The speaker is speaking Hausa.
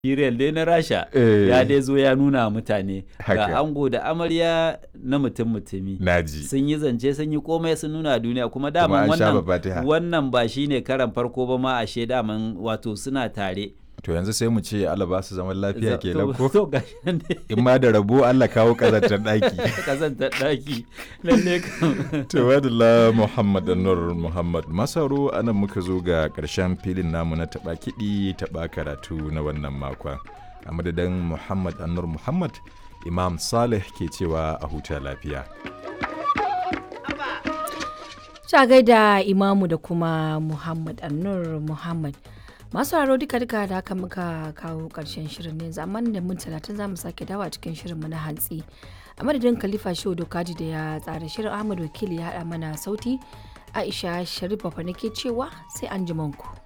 Serial dai na Rasha Eh. ya dai zo ya nuna wa mutane Haka. ga ango da amarya na mutum mutumi. naji Sun yi zance sun yi komai sun nuna wa duniya kuma Kuma daman an sha wannan fatiha. wannan ba shine karan farko ba ma ashe daman wato suna tare. to yanzu sai mu ce Allah ba su zaman lafiya Za- ke to- ko To gashi nan dai in ma da rabo Allah kawo kazantar daki kazantar daki lalle kam. Tawadala Muhammad Anwar Muhammad Masaro anan muka zo ga ƙarshen filin namu na taɓa kiɗi taɓa karatu na wannan makon. A madadin Muhammad Anwar Muhammad, Imam Saleh ke cewa a huta lafiya. Sha gaida imamu da kuma Muhammad Annur Muhammad. Masu haro duka duka da haka muka kawo karshen shirin ne zaman da mun talatin za mu sake dawa cikin shirinmu na hantsi. A madadin Khalifa Shehu Dokaji da ya tsara shirin Ahmad Wakili ya haɗa mana sauti. Aisha Sharif Bafa nake cewa sai an ku.